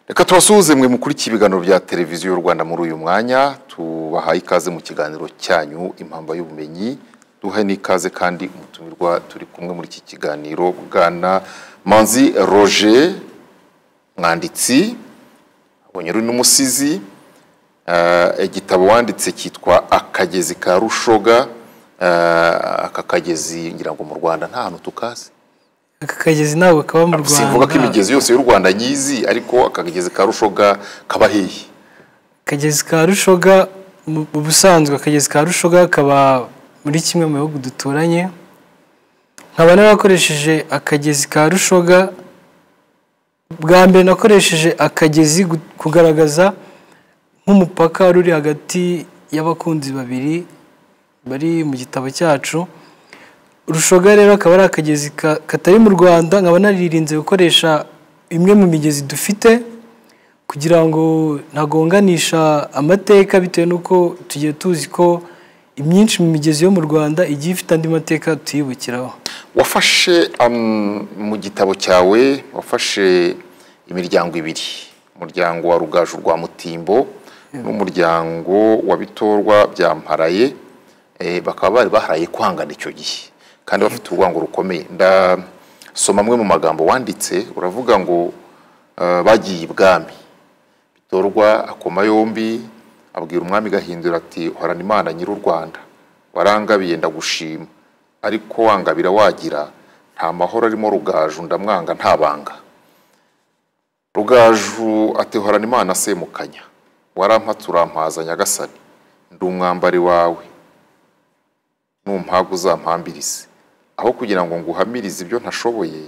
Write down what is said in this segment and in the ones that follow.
reka tubasuhuze mwe mukurikiye ibiganiro bya televiziyo y'u rwanda muri uyu mwanya tubahaye ikaze mu kiganiro cyanyu impamba y'ubumenyi duhe n'ikaze kandi umutumirwa turi kumwe muri iki kiganiro bwana manzi roje mwanditsi abonye uri n'umusizi Eh, igitabo wanditse cyitwa akagezi ka rushoga Eh, aka kagezi ngira ngo mu rwanda nta hantu tukazi aka kagezi ntabwo kaba mu rwanda simvuga ko imigezi yose y'u rwanda nyizi ariko aka kagezi ka rushoga kaba hehe akagezi ka rushoga mu mu busanzwe akagezi ka rushoga kaba muri kimwe mu bihugu duturanye nkaba narakoresheje akagezi ka rushoga bwa mbere nakoresheje akagezi gu- kugaragaza nk'umupaka wari uri hagati y'abakunzi babiri bari mu gitabo cyacu rushoga rero akaba ari akagezi ka- katari mu rwanda nkaba naririnze gukoresha imwe mu migezi dufite kugira ngo ntagonganisha amateka bitewe n'uko tugiye tuzi ko imyinshi mu migezi yo mu rwanda igiye ifite andi mateka tuyibukiraho wafashe am, mu gitabo cyawe wafashe imiryango ibiri umuryango wa rugaju rwa mutimbo n'umuryango wa bitorwa bya mparaye eh, bakaba bari baharaye kwangana icyo gihe kandi bafite urwango rukomeye ndasoma amwe mu magambo wanditse uravuga ngo eh, bagiye ibwami bitorwa akoma yombi abwira umwami gahindura ati horana imana nyiri u rwanda warangabiye ndagushima ariko wangabira wagira nta mahoro arimo rugaju ndamwanga nta banga rugaju ati horana imana semukanya warampatse urampaza nyagasani ndi umwambari wawe numpaga uzampambirize aho kugira ngo nguhamirize ibyo ntashoboye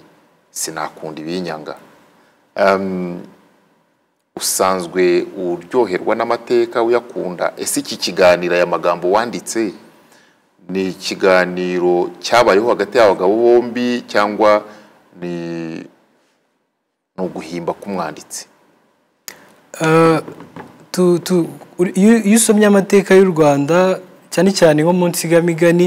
sinakunda ibinyanga Em, usanzwe uryoherwa n'amateka uyakunda ese iki kiganiro aya magambo wanditse ni ikiganiro cyabayeho hagati y'abagabo bombi cyangwa ni ni uguhimba k'umwanditsi Eh, tu- tu- uri- iyo iyo usomye amateka y'u rwanda cyane cyane nko mu nsigamigani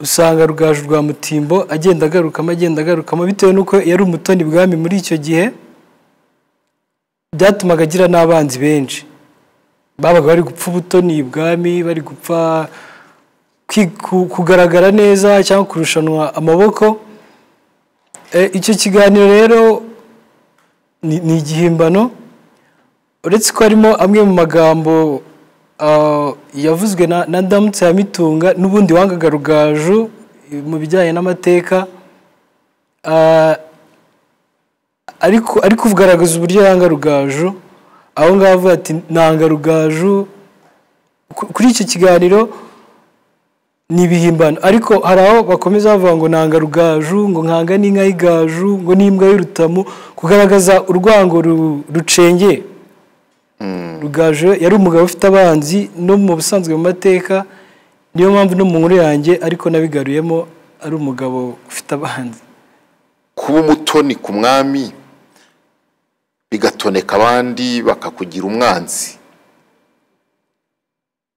usanga rugaju rwa mutimbo agenda agarukamo agenda agarukamo bitewe n'uko yari umutoni bwami muri icyo gihe byatumaga agira n'abanzi benshi babaga bari gupfa ubutoni bwami bari gupfa kwi- ku- kugaragara neza cyangwa kurushanwa amaboko Eh, icyo kiganiro rero ni ni igihimbano uretse ko harimo amwe mu magambo ah, yavuzwe na na ndamutse ya mitunga n'ubundi wangaga rugaju eh, mu bijyanye n'amateka ah, ariko ariko kugaragaza uburyo yanga rugaju aho ngaho avuga ati nanga rugaju Ku- kuri icyo kiganiro ni ibihimbano ariko hari aho bakomeza bavuga ngo nanga rugaju ngo nkanga n'inka y'igaju ngo n'imbwa y'urutamu kugaragaza urwango ru- rucengeye rugaju yari umugabo ufite abanzi no mu busanzwe mu mateka niyo mpamvu no mu nkuru yanjye ariko nabigaruyemo ari umugabo ufite abanzi kuba umutoni ku mwami bigatoneka abandi bakakugira umwanzi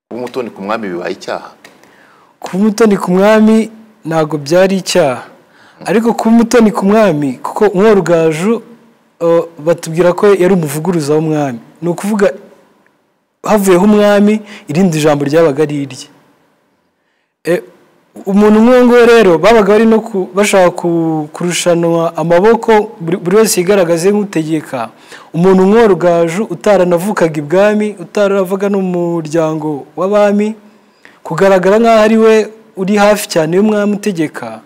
kuba umutoni ku mwami bibaye icyaha kuba umutoni ku mwami ntabwo byari icyaha ariko kuba umutoni ku mwami kuko umwe rugaju eh, batubwira ko yari umuvuguruza w'umwami ni ukuvuga havuyeho umwami irindi jambo ryabaga ari irye Eh, umuntu nk'uwo nguwo rero babaga bari no ku- bashaka ku- kurushanwa amaboko buri buri wese yigaragaze nk'utegeka umuntu nk'uwo rugaju utaranavukaga ibwami utaravaga n'umuryango w'abami kugaragara nk'aho ari we uri hafi cyane y'umwami utegeka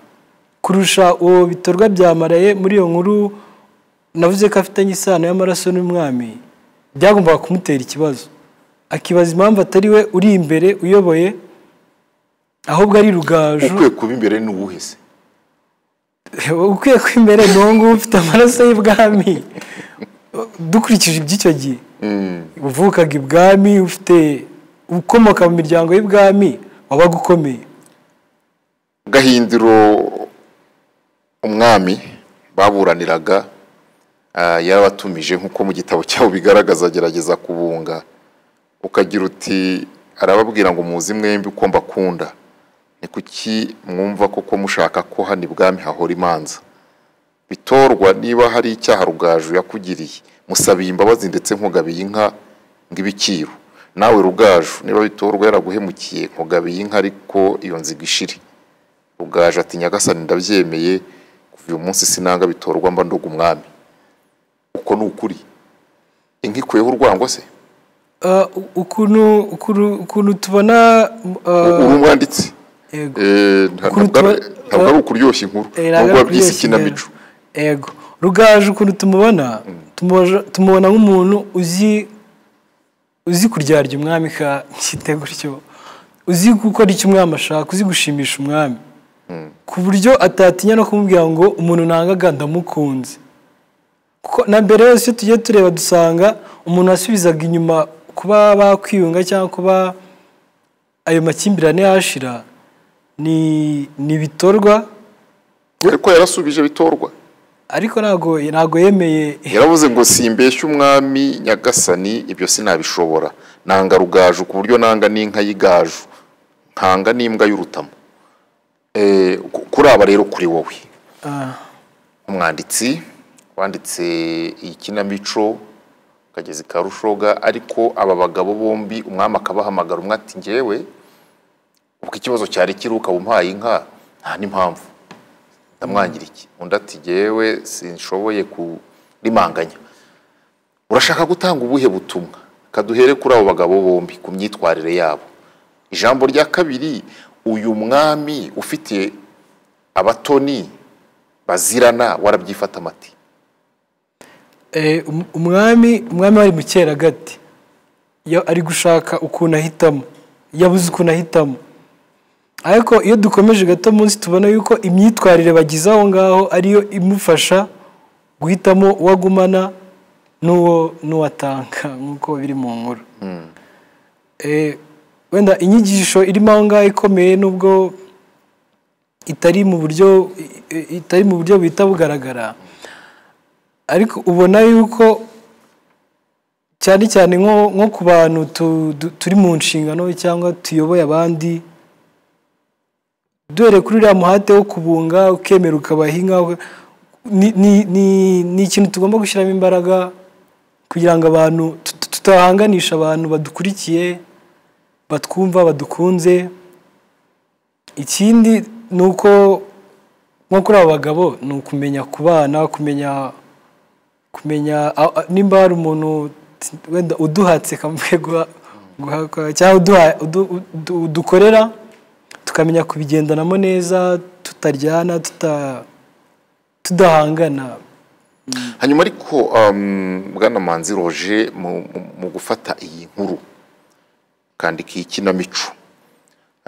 kurusha uwo bitorwa byamaraye muri iyo nkuru navuze ko afitanye isano y'amaraso n'umwami byagombaga kumutera ikibazo akibaza impamvu atari we uri imbere uyoboye ahubwo ari rugaju ukwiye kuba imbere ni uwuhe se ukwiye kw'imbere ni uwo nguwo ufite amaraso y'ibwami dukurikije iby'icyo gihe uvukaga ibwami ufite ukomoka mu miryango y'ibwami wabaga ukomeye gahindiro umwami baburaniraga ah, yarabatumije nk'uko mu gitabo cyawe bigaragaza agerageza kubunga ukagira uti arababwira ngo muzi mwembi uko mbakunda ni kuki mwumva koko mushaka ko hano ibwami hahora imanza bitorwa niba hari icyaha rugaju yakugiriye musabiye imbabazi ndetse nkugabiye inka ng'ibiciro nawe rugaju niba bitorwa yaraguhemukiye nkugabiye inka ariko iyo nziga ishire rugaju ati nyagasani ndabyemeye kuva uyu munsi sinanga bitorwa mba ndoga umwami uko ni ukuri inka ikuyeho urwango se Ah, ukuntu ukuntu- ukuntu tubona ah, uri umwanditsi yego Eh, nta- Ukuntu ntabwo ari- tuba- ntabwo ari ukuryoshya inkuru Eh, nubwo ntabwo ari wabyise kuryoshya ikinamico imbere. yego rugaje ukuntu tumubona tumubaja- tumubona nk'umuntu uzi uzi kuryarya umwami ka nshyite gutyo uzi gukora icyo umwami ashaka uzi gushimisha umwami ku buryo atatinya no kumubwira ngo umuntu nangaga ndamukunze kuko na mbere yose iyo tugiye tureba dusanga umuntu wasubizaga inyuma kuba bakwiyunga cyangwa kuba ayo makimbirane yashira ni ni bitorwa ariko yarasubije bitorwa ariko ntabwo ntabwo yemeye yaravuze ngo simbeshye umwami nyagasani ibyo sinabishobora nanga rugaju ku buryo nanga n'inka y'igaju ntanga n'imbwa y'urutamo Eh, ku- kuri aba rero kuri wowe Ah, umwanditsi wanditse iyi kinamico kagezi ka rushoga ariko aba bagabo bombi umwami akabahamagara umwe ati ngewe ubwo ikibazo cyari kiri ukaba umpaye inka nta n'impamvu ndamwangira iki undi ati ngewe sinshoboye kurimanganya urashaka gutanga ubuhe butumwa kaduhere kuri abo bagabo bombi ku myitwarire yabo ijambo rya kabiri uyu mwami ufite abatoni bazirana warabyifata amati eh, um- umwami umwami wari mu cyeragati Ya- ari gushaka ukuntu ahitamo yabuze ukuntu ahitamo ariko iyo dukomeje gato munsi tubona yuko imyitwarire bagize aho ngaho ariyo imufasha guhitamo uwo agumana n'uwo n'uwo atanga nk'uko biri mu nkuru Eh, wenda inyigisho irimo aho ngaho ikomeye n'ubwo itari mu buryo i- itari mu buryo buhita bugaragara ariko ubona yuko cyane cyane nko nko ku bantu tu- du- turi mu nshingano cyangwa tuyoboye abandi dore kuri uriya muhate wo kubunga ukemera ukabaha inka uka- ni- ni- ni- ni ikintu tugomba gushyiramo imbaraga kugira ngo abantu tut- tutahanganisha abantu badukurikiye batwumva badukunze ikindi ni uko nko kuri abo bagabo ni ukumenya kubana kumenya kumenya a- a- nimba hari umuntu t- wenda uduhatse kamuhe guha- guhakwa cyangwa uduha- udu- udu- udukorera tukamenya kubigendanamo neza tutaryana tuta tudahangana hanyuma ariko um, bwana manzi roje mu, mu- mu gufata iyi nkuru ukandika iyi kinamico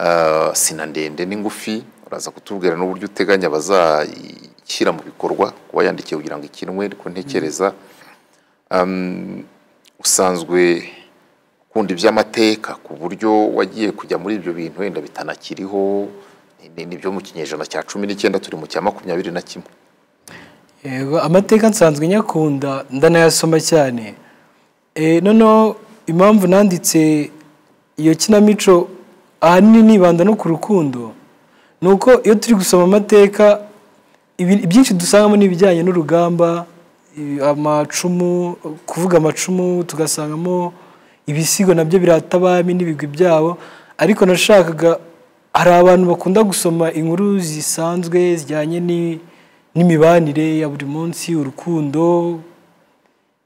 Ah, sina ndende n'ingufi uraza kutubwira n'uburyo uteganya bazayishyira mu bikorwa kuba yandikiye kugira ngo ikinwe ariko ntekereza Um, usanzwe ukunda iby'amateka ku buryo wagiye kujya muri ibyo bintu wenda bitanakiriho ni- ni byo mu kinyejana cya cumi n'icyenda turi mu cya makumyabiri na kimwe yego amateka nsanzwe nyakunda ndanayasoma cyane Eh, noneho impamvu nanditse iyo kinamico ahanini nibanda no ku rukundo ni uko iyo turi gusoma amateka ibi- ibyinshi dusangamo ni ibijyanye n'urugamba i- amacumu kuvuga amacumu tugasangamo ibisigo nabyo birata abami n'ibigwi byabo ariko nashakaga hari abantu bakunda gusoma inkuru zisanzwe zijyanye ni- n'imibanire ya buri munsi urukundo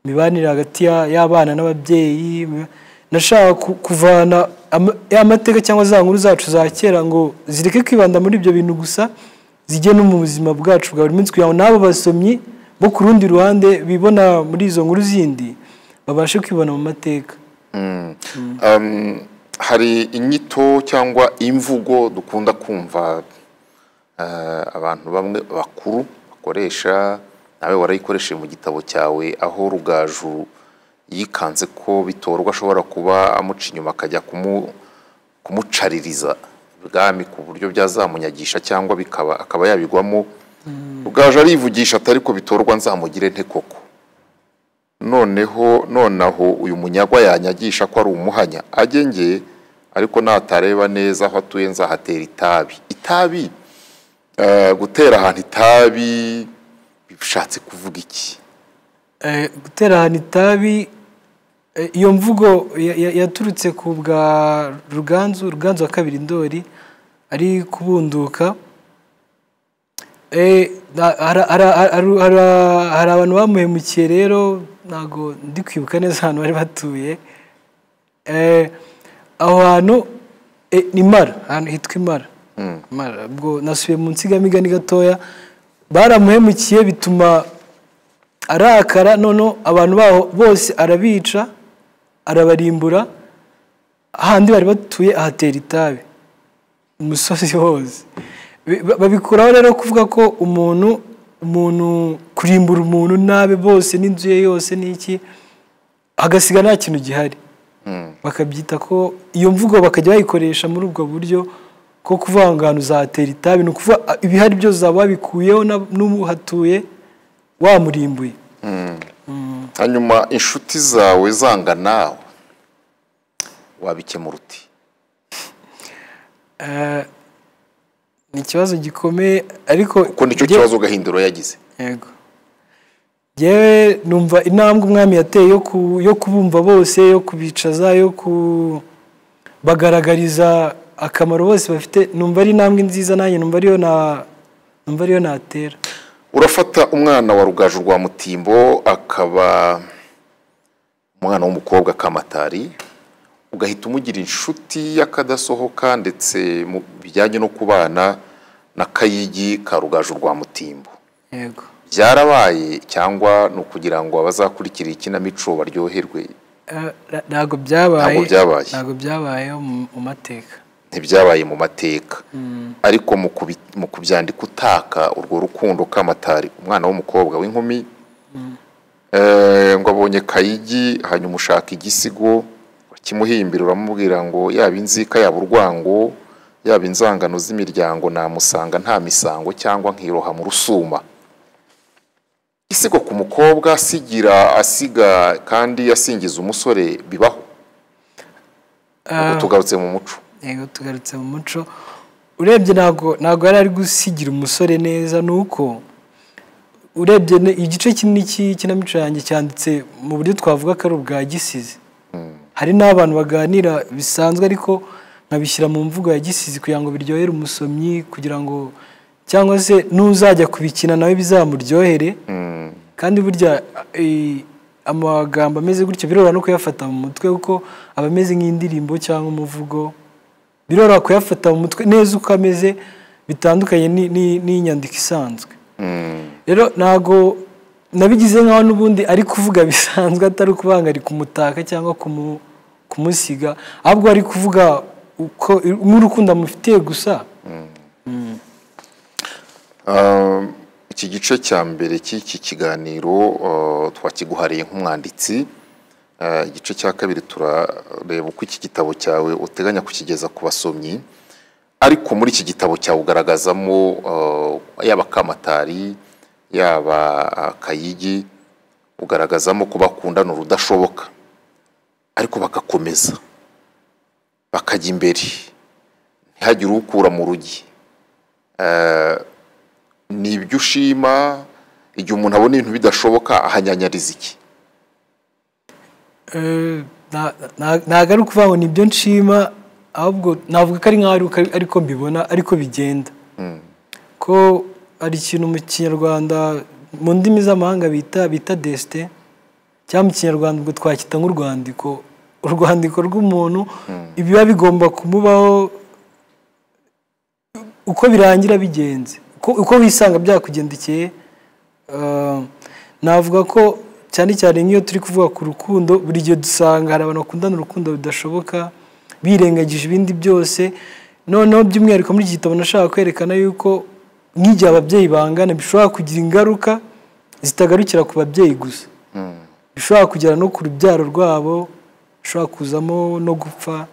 imibanire hagati ya- y'abana n'ababyeyi mi- nashaka ku- kuvana ama- ya mateka cyangwa za nkuru zacu za kera ngo zireke kwibanda muri ibyo bintu gusa zijye no mu buzima bwacu bwa buri munsi kugira ngo n'abo basomyi bo ku rundi ruhande bibona muri izo nkuru zindi babashe kwibona mu mateka Um, hari inyito cyangwa imvugo dukunda kumva eh, abantu bamwe bakuru bakoresha nawe warayikoresheje mu gitabo cyawe aho rugaju yikanze ko bitorwa ashobora kuba amuca inyuma akajya kumu- kumucaririza ibwami ku buryo byazamunyagisha cyangwa bikaba akaba yabigwamo rugaju arivugisha atari ko bitorwa nzamugire nte koko noneho nonaho uyu munyagwa yanyagisha ko ari umuhanya ajye nge ariko natareba neza aho atuye nzahatera itabi itabi eh, gutera ahantu itabi bishatse kuvuga iki eh, gutera ahantu itabi eh, iyo mvugo ya- ya- yaturutse ku bwa ruganzu ruganzu wa kabiri ndori ari kubunduka Eh, na- hara- hara- hara- hara- hari abantu bamuhemukiye rero ntabwo ndi kwibuka neza ahantu bari batuye Eh, aho hantu eh, ni mara ahantu hitwa imara Mara. ubwo nasubiye mu nsigamigani gatoya baramuhemukiye bituma arakara noneho abantu baho bose arabica arabarimbura ahandi bari batuye ahatera itabi umusozi wose Bi- ba- babikuraho rero kuvuga ko umuntu umuntu kurimbura umuntu nabi bose n'inzu ye yose n'iki agasiga nta kintu gihari bakabyita ko iyo mvugo bakajya bayikoresha muri ubwo buryo ko kuvuga ngo ahantu uzatera itabi ni ukuvuga ah, ibihari byose zaba wabikuyeho na- n'uhatuye wamurimbuye hanyuma inshuti zawe zanga nawe wabikemura uti Eh, ni ikibazo gikomeye ariko kuko nicyo njye- kibazo gahinduro yagize yego yewe numva intambwe umwami yateye yo ku- yo kubumva bose yo kubicaza yo kubagaragariza akamaro bose bafite numva ari intambwe nziza nanjye numva ariyo na numva ariyo natera urafata umwana wa rugaju rwa mutimbo akaba umwana w'umukobwa akamatari ugahita umugira inshuti y'akadasohoka ndetse mu bijyanye no kubana na kayigi ka rugaju rwa mutimbo yego byarabaye cyangwa ni ukugira ngo abazakurikira ikinamico baryoherwe Eh, na- ntabwo byabaye Ntabwo byabaye. ntabwo byabaye mu mu mateka ntibyabaye mu mateka ariko mu kubi- mu kubyandika utaka urwo rukundo kamatari umwana w'umukobwa w'inkumi Eh, ngo abonye kayigi hanyuma ushaka igisigo kimuhimbira uramubwira ngo yaba inzika yaba urwango yaba inzangano z'imiryango namusanga nta misango cyangwa nkiroha mu rusuma isigo ku mukobwa asigira asiga kandi asingiza umusore bibaho Ubwo tugarutse mu muco yego tugarutse mu muco urebye ntabwo ntabwo yari ari gusigira umusore neza ni uko urebye ne- igice kinini cy'ikinamico yanjye cyanditse mu buryo twavuga ko ari ubwa gisizi hari n'abantu baganira bisanzwe ariko nkabishyira mu mvugo ya gisizi kugira ngo biryohere umusomyi kugira ngo cyangwa se n'uzajya kubikina nawe bizamuryohere kandi burya eh, amagambo ameze gutyo biroroha no kuyafata mu mutwe kuko aba ameze nk'indirimbo cyangwa umuvugo biroroha kuyafata mu mutwe neza uko ameze bitandukanye ni- ni- n'inyandiko isanzwe rero ntago nabigize nkaho n'ubundi ari kuvuga bisanzwe atari ukubangari kumutaka cyangwa kumu- kumusiga ahubwo ari kuvuga uko nk'urukundo amufitiye gusa Um, iki gice cya mbere cy'iki kiganiro uh, twakiguhariye nk'umwanditsi Uh, igice cya kabiri turareba uko iki gitabo cyawe uteganya kukigeza ku basomyi ariko muri iki gitabo cyawe ugaragazamo uh, yaba kamatari yaba uh, kayigi ugaragazamo ko bakundana urudashoboka ariko bagakomeza bakajya imbere ntihagire ukura mu rugi ni ibyo ushima igihe umuntu abona ibintu bidashoboka ahanyanyariza iki Eh, na- na- ntago ari ukuvuga ngo nibyo nshima ahubwo navuga ko ari nkaho ari uko- ariko mbibona ariko bigenda ko hari ikintu mu kinyarwanda mu ndimi z'amahanga bita bita desite cyangwa mu kinyarwanda ubwo twacyita nk'urwandiko urwandiko rw'umuntu ibiba bigomba kumubaho uko birangira bigenze uko- uko wisanga byakugendekeye eh, navuga ko cyane cyane nk'iyo turi kuvuga ku rukundo buri gihe dusanga hari abantu bakundana urukundo rudashoboka birengagije ibindi byose noneho by'umwihariko muri iki gitabo nashaka kwerekana yuko nk'igihe ababyeyi bangana bishobora kugira ingaruka zitagarukira ku babyeyi gusa bishobora kugera no ku rubyaro rwabo bishobora kuzamo no gupfa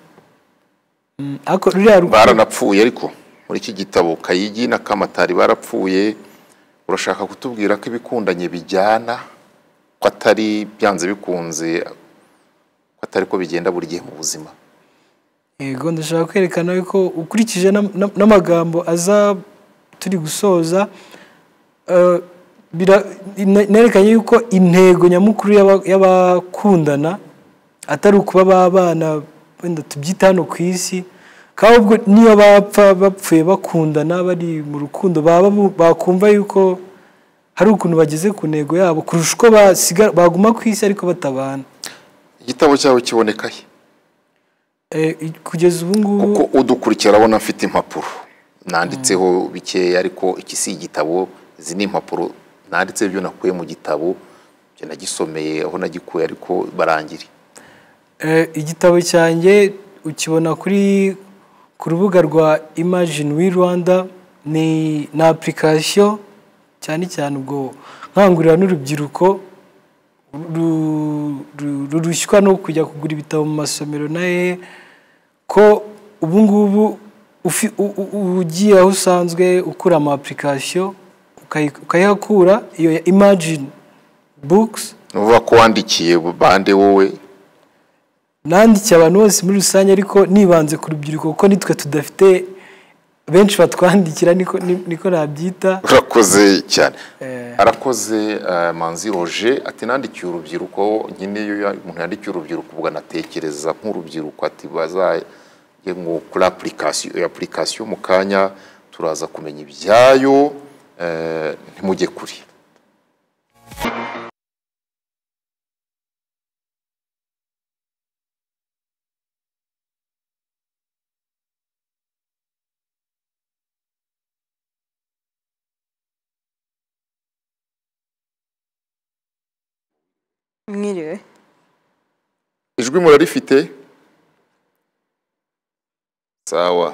Mm, ariko ruriya rukundo baranapfuye ariko muri iki gitabo kayigi na kamatari barapfuye urashaka kutubwira ko ibikundanye bijyana ko atari byanze bikunze ko atari ko bigenda buri gihe mu buzima yego ndashaka kwerekana yuko ukurikije n'am- n'am- n'amagambo aza turi gusoza eh, bira- ne- nerekanye yuko intego nyamukuru y'aba- y'abakundana atari ukuba babana wenda tubyite hano ku isi kandi ubwo niyo bapfa bapfuye bakundana bari mu rukundo baba bu- bakumva yuko hari ukuntu bageze ku ntego yabo kurusha uko basigara- baguma ku isi ariko batabana igitabo cyawe kiboneka he Eh, kugeza ubu ngubu kuko udukurikira abona mfite impapuro nanditseho bikeya ariko iki si igitabo izi ni impapuro nanditseho ibyo nakuye mu gitabo ibyo nagisomeye aho nagikuye ariko barangire Eh, igitabo cyanjye ukibona kuri ku rubuga rwa imajini wi rwanda ni ni apurikasiyo cyane cyane ubwo nkangurira n'urubyiruko ru- ru- rurushywa no kujya kugura ibitabo mu masomero naye ko ubu ngubu ufi- u- u- u- ugiye aho usanzwe ukura ama apurikasiyo ukayi- ukayihakura iyo ya imajini bukisi ni ukuvuga ko wandikiye bande wowe nandikiye abantu bose muri rusange ariko nibanze ku rubyiruko kuko nitwe tudafite benshi batwandikira niko ni- niko nabyita urakoze cyane Eh. arakoze eh, manzi roje ati nandikiye urubyiruko nyine iyo ya- umuntu yandikiye urubyiruko ubwo anatekereza nk'urubyiruko ati bazajye ngo kuri apurikasiyo iyo apurikasiyo mu kanya turaza kumenya ibyayo eh, ntimujye kure mwiriwe ijwi murarifite sawa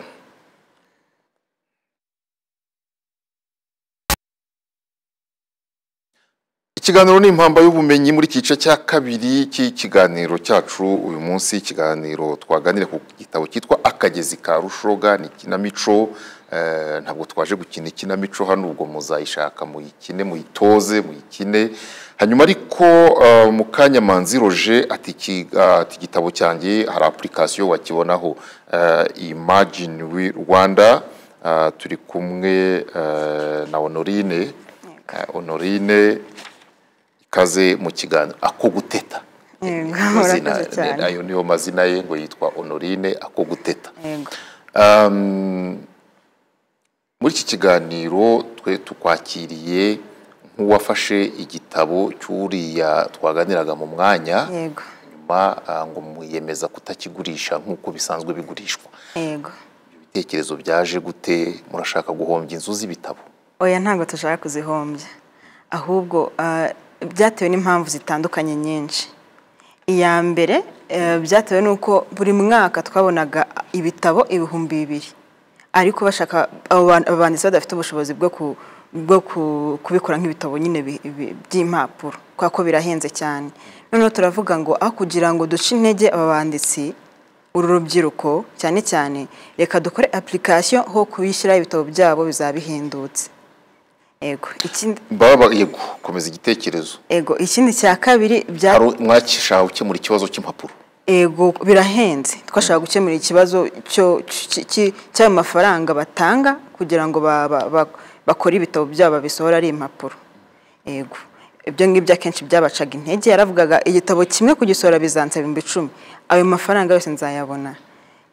ikiganiro ni impamba y'ubumenyi muri iki gice cya kabiri cy'ikiganiro cyacu uyu munsi ikiganiro twaganira ku gitabo cyitwa akagezi ka rushoga ni ikinamico Eh, ntabwo twaje gukina ikinamico hano ubwo muzayishaka muyikine muyitoze muyikine hanyuma ariko eh, mu kanya manzi roje ati iki- ah, ati igitabo cyanjye hari apurikasiyo wakibonaho Eh, imagine we rwanda Ah, turi kumwe eh, na honorine Eh, honorine ikaze mu kiganiro ako guteta Yego, Niyo mazina- urakoze cyane. ayo niyo mazina ye ngo yitwa honorine ako guteta yego Um, muri iki kiganiro twe tukwakiriye nk'uwafashe igitabo cy'uriya twaganiraga mu mwanya yego nyuma ah, ngo mwiyemeza kutakigurisha nk'uko bisanzwe bigurishwa yego ibitekerezo byaje gute murashaka guhombya inzu z'ibitabo oya ntabwo dushaka kuzihombya ahubwo ah, byatewe n'impamvu zitandukanye nyinshi iya mbere eh, byatewe n'uko buri mwaka twabonaga ibitabo ibihumbi bibiri ariko bashaka abo ban- abo banditsi badafite ubushobozi bwo ku- bwo ku- kubikora nk'ibitabo nyine bi- bi- by'impapuro kubera ko birahenze cyane noneho turavuga ngo aho kugira ngo duce intege aba banditsi uru rubyiruko cyane cyane reka dukore apurikasiyo ho kubishyira ibitabo byabo bizaba bihendutse ego ikindi baba yego komeza igitekerezo ego ikindi cya kabiri bya hari mwakishaka gukemura ikibazo cy'impapuro ego birahenze twashaka gukemura ikibazo cyo cy- cy- cy'ayo mafaranga batanga kugira ngo ba- ba- ba- bakore ibitabo byabo babisohora ari impapuro ego ibyo ngibyo akenshi byabacaga intege yaravugaga igitabo kimwe kugisohora bizansaba ibihumbi icumi ayo mafaranga yose nzayabona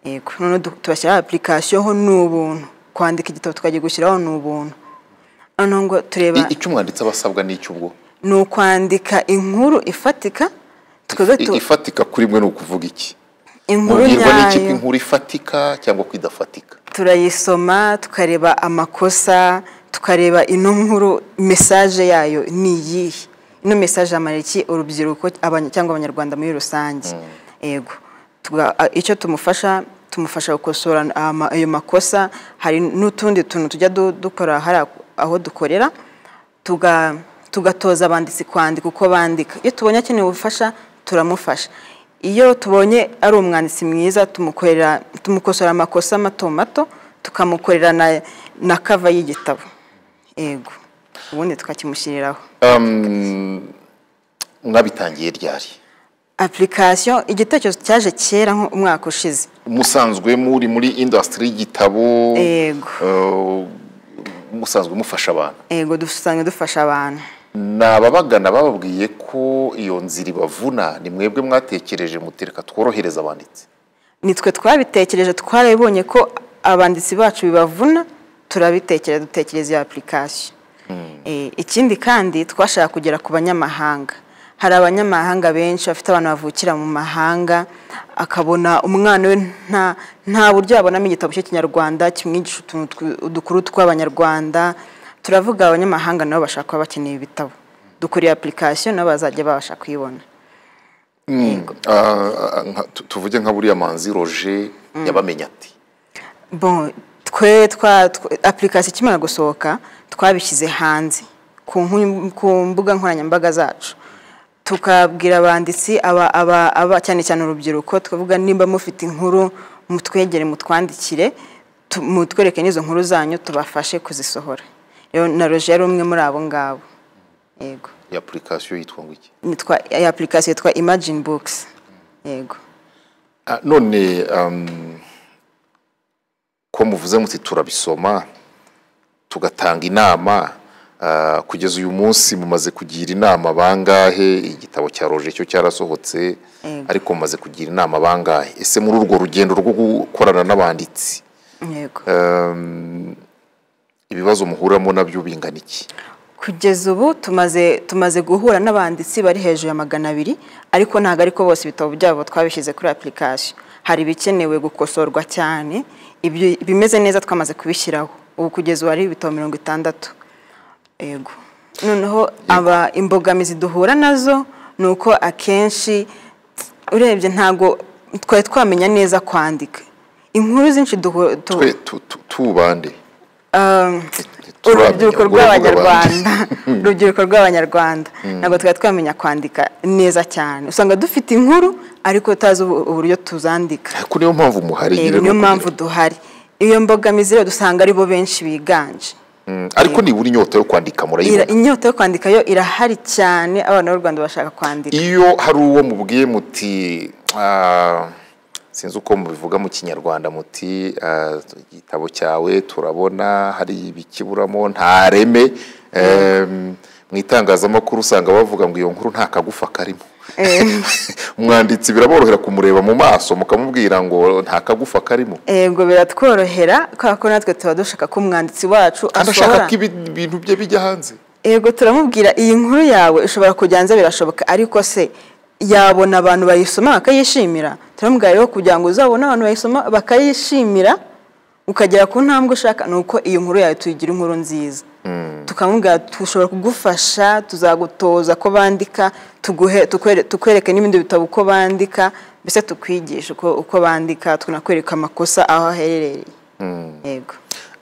yego noneho du- tubashyiraho apurikasiyo ho ni ubuntu kwandika igitabo tukajya gushyiraho ni ubuntu noneho ngo tureba I- icyo umwanditsi aba asabwa n'icy'ubwo ni ukwandika inkuru ifatika tukaza tu- ifatika kuri mwe ni ukuvuga iki inkuru mubwirwa n'iki ko nyayo inkuru ifatika cyangwa ko idafatika turayisoma tukareba amakosa tukareba ino nkuru mesaje yayo ni iyihe ino mesaje yamara iki urubyiruko abanya- cyangwa abanyarwanda muri rusange yego Tuga- a- icyo tumufasha tumufasha gukosora ama- ayo makosa hari n'utundi tuntu tujya du- dukora hari aho dukorera tuga tugatoza abanditsi kwandika uko bandika iyo tubonye akeneye ubufasha turamufasha iyo tubonye ari umwanditsi mwiza tumukorera tumukosora amakosa mato mato tukamukorera na, na kava y'igitabo yego ubundi tukakimushyiriraho mwabitangiye ryari application igitekerezo cyaje kera nko umwaka ushize musanzwe muri muri indasitiri y'igitabo Yego. eh, musanzwe mufasha abantu yego dusanga dufasha abantu ni ababagana bababwiye ko iyo nzira ibavuna ni mwebwe mwatekereje mutereka tworohereza abanditsi nitwe twabitekereje twarabibonye ko abanditsi bacu bibavuna turabitekereza dutekereza iyo apurikasiyo Eh, ikindi kandi twashaka kugera ku banyamahanga hari abanyamahanga benshi bafite abantu bavukira mu mahanga akabona umwana we nta nta buryo yabonamo igitabo cy'ikinyarwanda kimwigisha utuntu tw- udukuru tw'abanyarwanda turavuga abanyamahanga nabo bashaka kuba bakeneye ibitabo dukuriye apurikasiyo nabo bazajya babasha kuyibona Ah, ah, nka- tu- tuvuge nka buriya manzi roje yabamenye ati bon twe twa tw- application ikimara gusohoka twabishyize hanze ku nku- ku mbuga nkoranyambaga zacu tukabwira abanditsi aba, aba, aba cyane cyane urubyiruko tukavuga nimba mufite inkuru mutwegere mutwandikire tu- mutwereke n'izo nkuru zanyu tubafashe kuzisohora Rero na roje yari umwe muri abo ngabo yego iyi apurikasiyo yitwa ngo iki nitwa application yitwa imagine books yego Ah, none um, ko muvuze muti turabisoma tugatanga inama ah, kugeza uyu munsi mumaze kugira inama bangahe igitabo cya roje cyo cyarasohotse Yego. ariko mumaze kugira inama bangahe ese muri urwo rugendo rwo gukorana n'abanditsi yego um, ibibazo muhuramo nabyo bingana iki kugeza ubu tumaze tumaze guhura n'abanditsi bari hejuru ya magana abiri ariko ntabwo ariko bose ibitabo byabo twabishyize kuri apurikasiyo hari ibikenewe gukosorwa cyane ibyo bimeze neza twamaze kubishyiraho ubu kugeza ubu hari ibitabo mirongo itandatu yego noneho aba imbogamizi duhura nazo ni uko akenshi urebye ntabwo twari twamenya neza kwandika inkuru zinshi duhura tu- twe tu- tu- tubande um, Turamenya urubyiruko ubwo rw'abanyarwanda urubyiruko rw'abanyarwanda ntabwo twari twamenya kwandika neza cyane usanga dufite inkuru ariko tutazi ubu- uburyo tuzandika ko niyo mpamvu muhari Eh, nyine ni niyo ukugira- mpamvu duhari iyo mbogamizi rero dusanga ari bo benshi biganje Mm, ariko nibura inyota yo kwandika murayibona Ira- inyota yo kwandika yo irahari cyane abana b'u rwanda bashaka kwandika iyo hari uwo mubwiye muti ah, sinzi uko mubivuga mu kinyarwanda muti ah, igitabo cyawe turabona hari ibikiburamo nta reme Em, mu itangazamakuru usanga bavuga ngo iyo nkuru nta kagufa karimo umwanditsi biraborohera kumureba mu maso mukamubwira ngo nta kagufa karimo yego biratworohera kubera ko natwe tuba dushaka ko umwanditsi wacu kandi asohora ashaka ko ibi- ibintu bye bijya hanze yego turamubwira iyi nkuru yawe ishobora kujya hanze birashoboka ariko se yabona abantu bayisoma bakayishimira turamubwira rero kugira ngo uzabone abantu bayisoma bakayishimira ukagera ku ntambwe ushaka ni uko iyo nkuru yawe tuyigira inkuru nziza tukamubwira dushobora kugufasha tuzagutoza ko bandika tuguhe tukwere- tukwereke n'ibindi bitabo uko bandika mbese tukwigisha uko uko bandika tunakwereka amakosa aho aherereye yego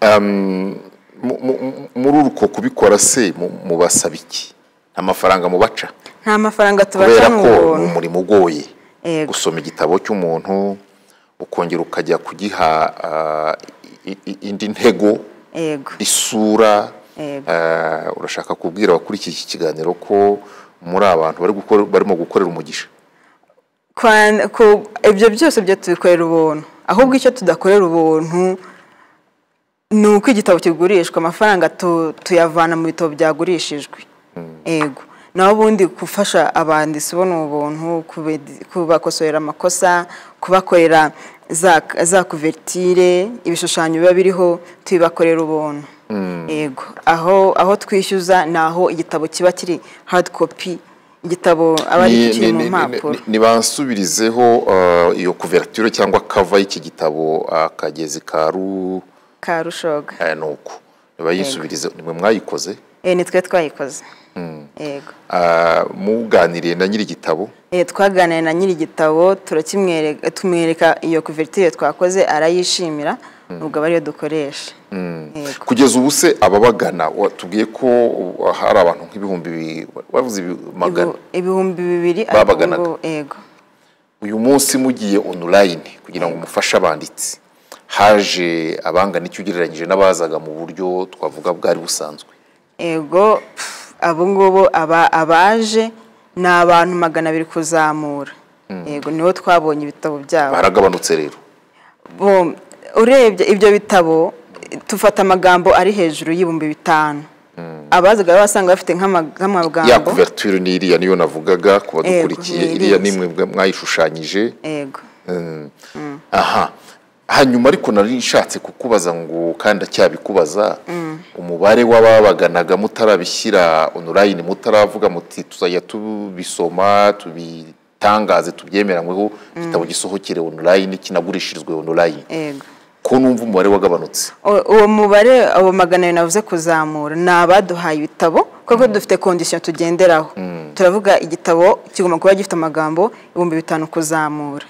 Um, mu- mu- muri uko kubikora se mu- mubasaba iki amafaranga mubaca nta mafaranga tubaca kubera ni ko ni ubuntu umurimo ugoye Yego. gusoma igitabo cy'umuntu ukongera ukajya kugiha ah, i- i- indi ntego yego isura Yego. Ah, urashaka kubwira abakurikiye iki kiganiro ko muri abantu bari gukora- barimo gukorera umugisha Kwan- ku- ibyo byose byo tubikorera ubuntu ahubwo icyo tudakorera ubuntu ni uko igitabo kigurishwa amafaranga tu- tuyavana mu bitabo byagurishijwe yego naho ubundi gufasha abanditsi ubona ubuntu kubedi- kubakosorera amakosa kubakorera za, za kuvertire ibishushanyo biba biriho tubibakorera ubuntu yego aho aho twishyuza ni aho igitabo kiba kiri hard copy igitabo aba ari Ni- kiri ni- mu ni- ni- mpapuro ni- nibansubirizeho ah, iyo kuverture cyangwa kava y'iki gitabo ah, kagezi ka ru ka rushoga aya ni uko niba yisubirize nimwe mwayikoze Eh, ni twe twayikoze yego Ah, muganiriye na nyiri igitabo Eh, twaganiriye na nyiri igitabo turakimwereka tumwereka iyo kuvertire twakoze arayishimira ubwo aba ariyo dukoresha Yego. kugeza ubu se ababagana watubwiye ko uh, hari abantu nk'ibihumbi bi- wavuze ibi- magana Ibu- ibihumbi bibiri ariko Babaganaga. ubwo- yego uyu munsi mugiye online kugira ngo mufashe abanditsi haje abangana icyo ugereranyije n'abazaga mu buryo twavuga bwari busanzwe yego pff, abo ngubo aba- abaje ni abantu magana abiri kuzamura yego nibo twabonye ibitabo byabo baragabanutse rero Bo, urebye ibyo bitabo tufata amagambo ari hejuru y'ibihumbi bitanu abazaga basanga bafite nk'ama- ya nk'amagambo kuverture n'iriya niyo navugaga ku badukurikiye ni iriya ni iriya. mwe mwayishushanyije yego aha hanyuma ariko nari nshatse kukubaza ngo kandi acyabikubaza umubare w'ababaganaga mutarabishyira onurayini mutaravuga muti tuzajya tubisoma tubitangaze tubyemeranyweho igitabo gisohokere onurayini kinagurishirizwe onurayini yego ko numva umubare wagabanutse U- uwo mubare abo magana abiri navuze kuzamura ni abaduhaye ibitabo kuko dufite kondisiyo tugenderaho turavuga igitabo kigomba kuba gifite amagambo ibihumbi bitanu kuzamura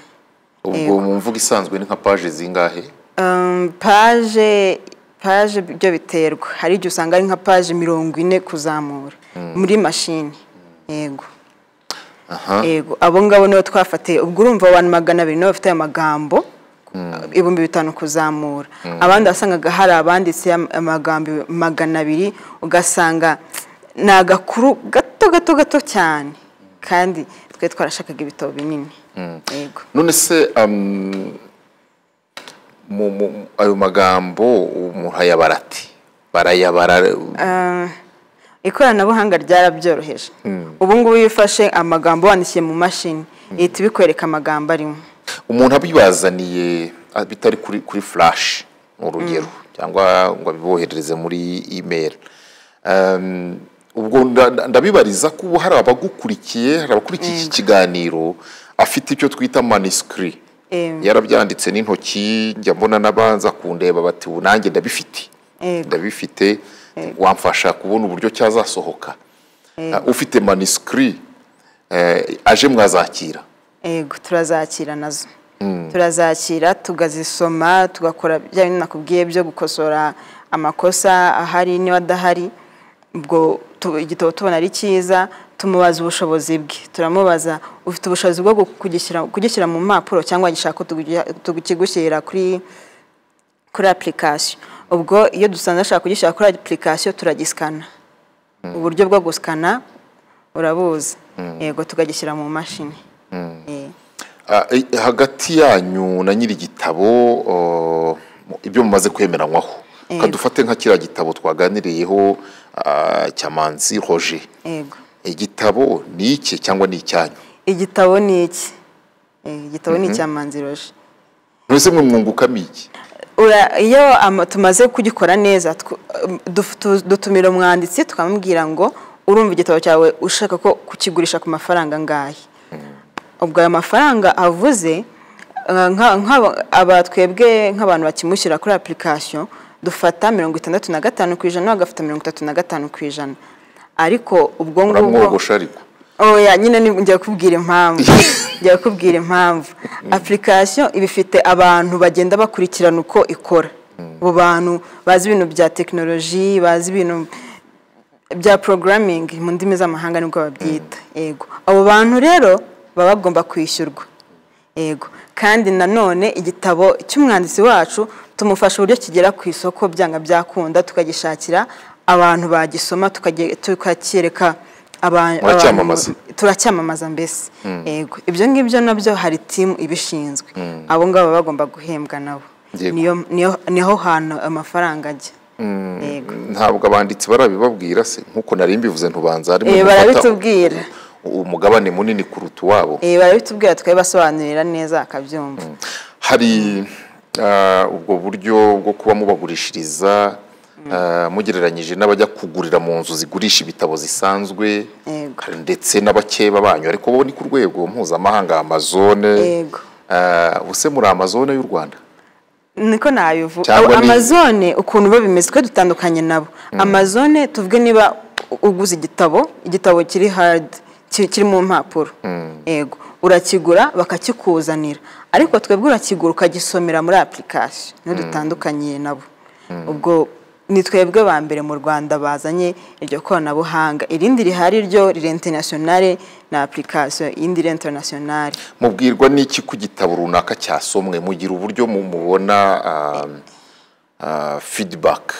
ubwo mu mvugo isanzwe ni nka paje zingahe Um, paje paje byo biterwa hari igihe usanga ari nka paje mirongo ine kuzamura muri mashini yego aha yego abo ngabo nibo twafatiye ubwo urumva abantu magana abiri nibo bafite aya magambo ibihumbi bitanu kuzamura abandi wasangaga hari abanditse amagambo magana abiri ugasanga ni agakuru gato gato gato cyane kandi twe twarashakaga ibitabo binini yego none se am, mu- mu- ayo magambo umuntu ayabara ati barayabara ikoranabuhanga ryarabyoroheje ubu ngubu iyo ufashe amagambo wandikiye mu mashini ihita ibikwereka amagambo arimo umuntu abibazaniye ah, bitari kuri kuri flash ni urugero cyangwa ngo abiboherereze muri email Em, ubwo nda- nda- ndabibariza ko ubu hari abagukurikiye hari abakurikiye iki kiganiro afite icyo twita manuscrit Em. yarabyanditse n'intoki njya mbona n'abanza kundeba bati ubu nanjye ndabifite Yego. ndabifite wamfasha kubona uburyo cyazasohoka Ah, ufite manuscrit eh, aje mwazakira yego turazakira nazo turazakira tukazisoma tugakora bya bintu nakubwiye byo gukosora amakosa ahari niba adahari ubwo tu- igitabo tubona ari cyiza tumubaza ubushobozi bwe turamubaza ufite ubushobozi bwo gu- kugishyira- kugishyira mu mpapuro cyangwa gishaka kugushyira kuri kuri application ubwo iyo dusanze ashaka kugishyira kuri application turagisikana uburyo bwo gusikana urabuzi yego tukagishyira mu mashini Eh, Ah, eh, hagati yanyu na nyiri igitabo ibyo mumaze kwemeranywaho kadufate nka kiriya gitabo twaganiriyeho ah, cyamanzi roger yego igitabo ni iki cyangwa ni icyanyu igitabo ni iki Eh, igitabo ni icya manzi roje mwese mwe mwungukamo iki Ura- iyo ama- tumaze kugikora neza tw- um, duf- tu- dutumira umwanditsi tukamubwira ngo urumva igitabo cyawe ushaka ko kukigurisha ku mafaranga angahe ubwo ayo mafaranga avuze eh, nka- nk'aba- aba twebwe nk'abantu bakimushyira kuri application dufata mirongo itandatu na gatanu ku ijana we agafata mirongo itatu na gatanu ku ijana ariko ubwo ngubwo muramwogosha ariko oya nyine ni- njya kubwira impamvu njya kubwira impamvu application iba ifite abantu bagenda bakurikirana uko ikora abo bantu bazi ibintu bya tekinoloji bazi ibintu bya porogaraming mu ndimi z'amahanga nibwo babyita yego abo bantu rero baba bagomba kwishyurwa yego kandi nanone igitabo cy'umwanditsi wacu tumufasha uburyo kigera ku isoko byanga byakunda tukagishakira abantu bagisoma tukage- tukacyereka aba- Muracyamamaza. abantu- turacyamamaza mbese yego ibyo ngibyo nabyo hari timu ibishinzwe abo ngabo baba bagomba guhembwa nabo Yego. Niyo- niyo- niho hantu amafaranga ajya yego ntabwo abanditsi barabibabwira se nk'uko nari mbivuze ntubanza harimo Eh, umufata barabitubwira umugabane munini kuruta uwabo Eh, barabitubwira tukabibasobanurira neza akabyumva hari ah, ubwo buryo bwo kuba mubagurishiriza ah, mugereranyije n'abajya kugurira mu nzu zigurisha ibitabo zisanzwe Yego. hari ndetse n'abakeba banyu ariko bo ni ku rwego mpuzamahanga amazone Yego. Ah, ubuse muri amazone y'u rwanda niko nabivuga Cyangwa ni- amazone ukuntu biba bimeze twe dutandukanye nabo amazone tuvuge niba u- uguze igitabo igitabo kiri hard ki- kiri mu mpapuro yego urakigura bakakikuzanira ariko twebwe urakigura ukagisomera muri application niho dutandukaniye nabo ubwo ni twebwe ba mbere mu rwanda bazanye iryo koranabuhanga irindi rihari ryo riri internationale na application iyindi iri internationale mubwirwa n'iki ku gitabo runaka cyasomwe mugira uburyo mu- mubona ah, ah, feedback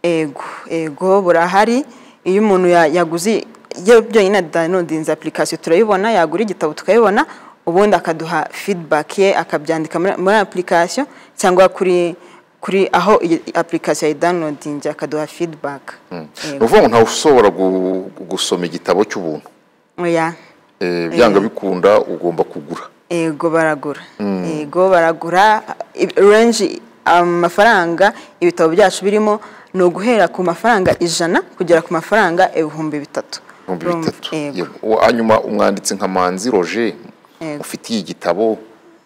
ego ego burahari iyo umuntu ya- yaguze iyo byonyine danodinze application turayibona yagura igitabo tukayibona ubundi akaduha feedback ye akabyandika muri muri application cyangwa kuri kuri aho iyi application ayidownloadinze akaduha feedback ni ukuvuga ngo ntawe ushobora gu- gusoma igitabo cy'ubuntu oya Eh, byanga bikunda ugomba kugura ego baragura ego baragura range amafaranga ibitabo byacu birimo ni uguhera ku mafaranga ijana kugera ku mafaranga ibihumbi bitatu ibihumbi Urumva? bitatu Yego. Yego. Uwo- hanyuma umwanditsi nka manzi roger ufitiye igitabo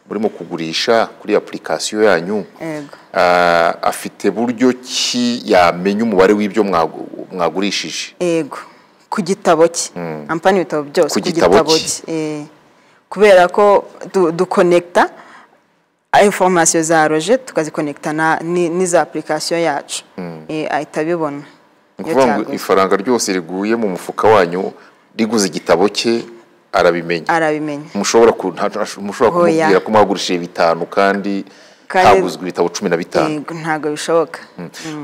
murimo kugurisha kuri application yanyu Yego. ah, afite buryo ki yamenya umubare w'ibyo mwagu- mwagurishije ego ku gitabo cye ampani ibitabo byose Ku gitabo cye. Eh, kubera ko du- dukonekita informasiyo za roje tukazikonekita na- ni- n'iza application yacu Eh, ahita abibona ni iyo ukuvuga ngo cyaguze. ifaranga ryose riguye mu mufuka wanyu riguze igitabo cye arabimenya arabimenya mushobora ku- nta- nta- mushobora Oya. kumubwira ko mwagurishije bitanu kandi Kandi- haguzwe ibitabo cumi na bitanu Yego, ntabwo bishoboka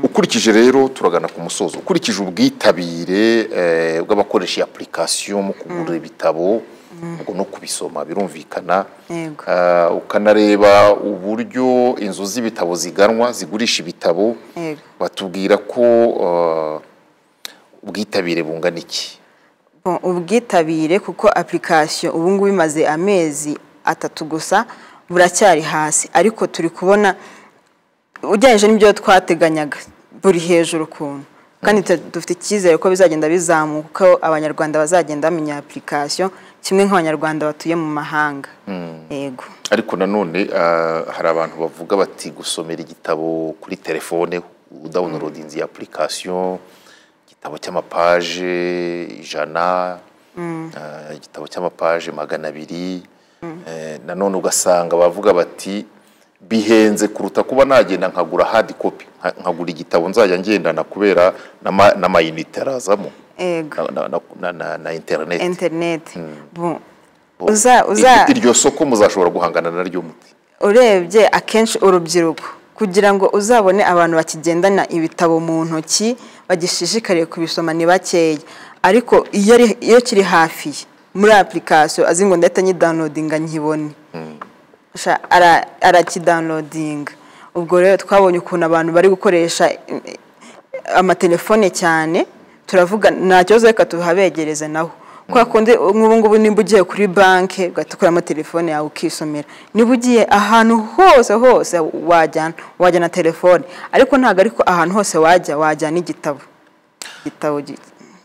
ukurikije rero turagana ku musozo ukurikije ubwitabire eh, bw'abakoresha iyi application mu kugura ibitabo ubwo no kubisoma birumvikana Yego. Ah, ukanareba uburyo inzu z'ibitabo ziganwa zigurisha ibitabo Yego. batubwira ko ah, ubwitabire bungana iki Bon, ubwitabire kuko application ubu ngubu imaze amezi atatu gusa buracyari hasi ariko turi kubona ugereranyije n'ibyo twateganyaga buri hejuru ukuntu kandi tu- dufite icyizere ko bizagenda bizamuka ko abanyarwanda bazagenda bamenya application kimwe nk'abanyarwanda batuye mu mahanga yego ariko nanone ah, hari abantu bavuga bati gusomera igitabo kuri telefone udawunirodinze iyi application igitabo cy'amapaje ijana ah, igitabo cy'amapaje magana abiri Eh, nanone ugasanga bavuga bati bihenze kuruta kuba nagenda nkagura hard copy nka- nkagura igitabo nzajya ngendana kubera n'ama- n'amayinite arazamo yego na- na- na- na- na- na internet internet Bon, Bo- uza uza ir- iryo soko muzashobora guhangana naryo mute urebye akenshi urubyiruko kugira ngo uzabone abantu bakigendana ibitabo mu ntoki bagishishikariye kubisoma ni bakeya ariko iyo ari- iyo kiri hafi ye, muri application azi ngo ndahita nyidawunodinga nkibone Sha- ara- arakidawunodinga ubwo rero twabonye ukuntu abantu bari gukoresha eh, amatelefone cyane turavuga nta kibazo reka tuhabegereze naho kwa kundi nk'ubu ngubu nimba ugiye kuri banki ugahita ukuramo telefone yawe ukisomera niba ugiye ahantu hose hose wajyana wajyana telefone ariko ntabwo ariko ahantu hose wajya wajyana igitabo igitabo gi-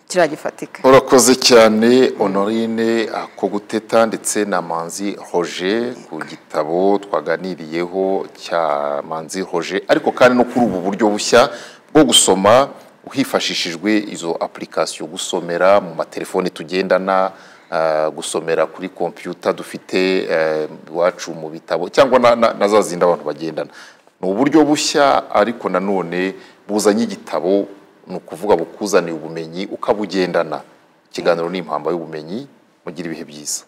kiriya gifatika urakoze cyane honorine akoguteta ndetse na manzi roger ku gitabo twaganiriyeho cya manzi roger ariko kandi no kuri ubu buryo bushya bwo gusoma hifashishijwe izo application gusomera mu matelefone tugendana ah, gusomera kuri kompiyuta dufite eh, iwacu mu bitabo cyangwa na- na- na za zindi abantu bagendana ni uburyo bushya ariko nanone buzanye igitabo ni ukuvuga bukuzaniye ubumenyi ukabugendana ikiganiro ni impamba y'ubumenyi mugira ibihe byiza